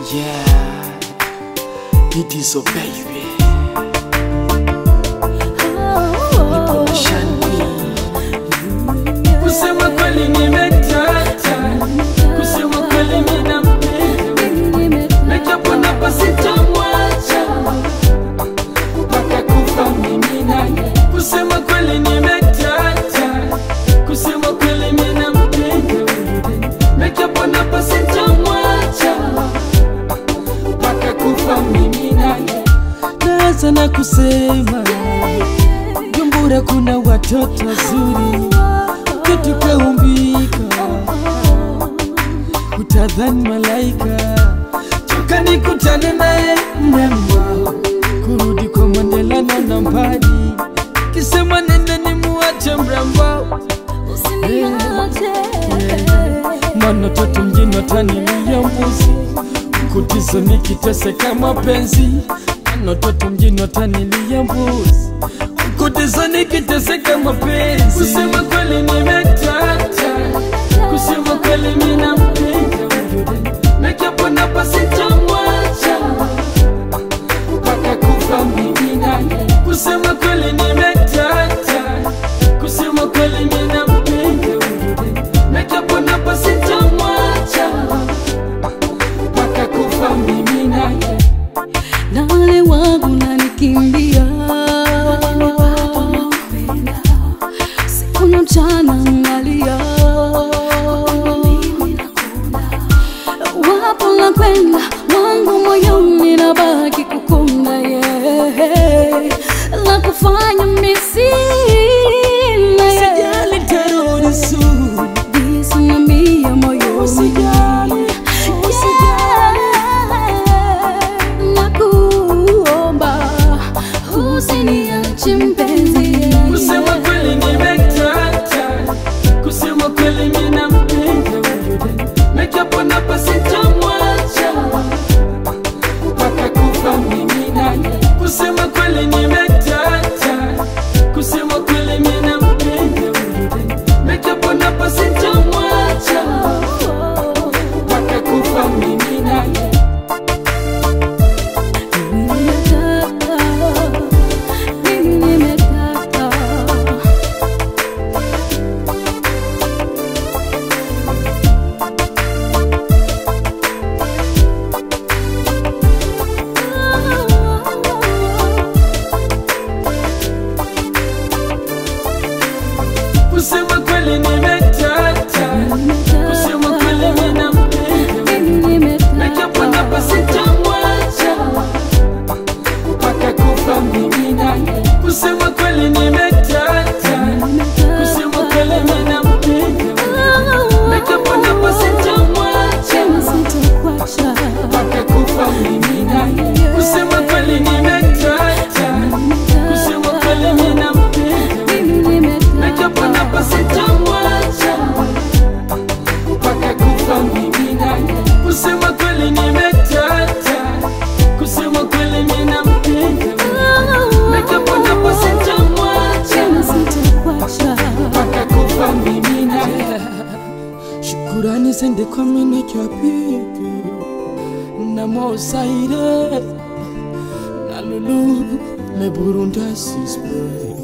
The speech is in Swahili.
Yeah, it is so baby. Nipo na Shani. Kusema kweli nimetata, kusema kweli ninampenda, najapo napa sitamwacha mpaka kufa mimi naye. Kusema kweli nimetata, kusema kweli ninampenda, najapo napa sitamwacha mpaka kufa mimi naye. Naanza na kusema Jumbura kuna watoto wazuri, mtoto kaumbika, utadhani malaika. Toka nikutane naye mrembo, kurudi kwa Mandela na nambari, kisema nende nimuache mrembo, maana toto mjini watanilia mbuzi, kutizo nikiteseka mapenzi, maana toto mjini watanilia mbuzi kutizo nikiteseka mapenzi. Kusema kweli nimetata, kusema kweli ninampenda na japo napa sitamwacha mpaka kufa mimi naye. Kusema kweli nimetata, kusema kweli ninampenda na japo napa sitamwacha mpaka kufa mimi naye. na wale wangu nanikimbia siku na mchana nalia wapo na kwenda wangu moyoni nabaki kukunda ye la kufanya misina Sijali tarudi soon. Nisimamia moyo Usijali, Nakuomba usiniache mpenzi Kusema kweli nimetata, kusema kweli ninampenda na japo napa sitamwacha mpaka kufa mimi naye. Kusema kweli nimetata, kusema kweli ninampenda na japo napa sitamwacha mpaka kufa mimi naye. Nimetaka, mimi nimetaka Kusema kweli nimetata, kusema kweli ninampenda Mimi na japo napa nimetaka sitamwacha mpaka kufa mimi naye. Kusema kweli nimetata, kusema kweli ninampenda na japo napa sitamwacha mpaka kufa mimi naye. Kusema kweli nimetata, kusema kweli ninampenda na japo napa sitamwacha mpaka kufa mimi naye. Kusema kweli nimetata, kusema kweli ninampenda na japo napa sitamwacha mpaka kufa mimi naye. Shukurani zende kwa meneja Pipi na Mosaire na Lulu le Burundasi spray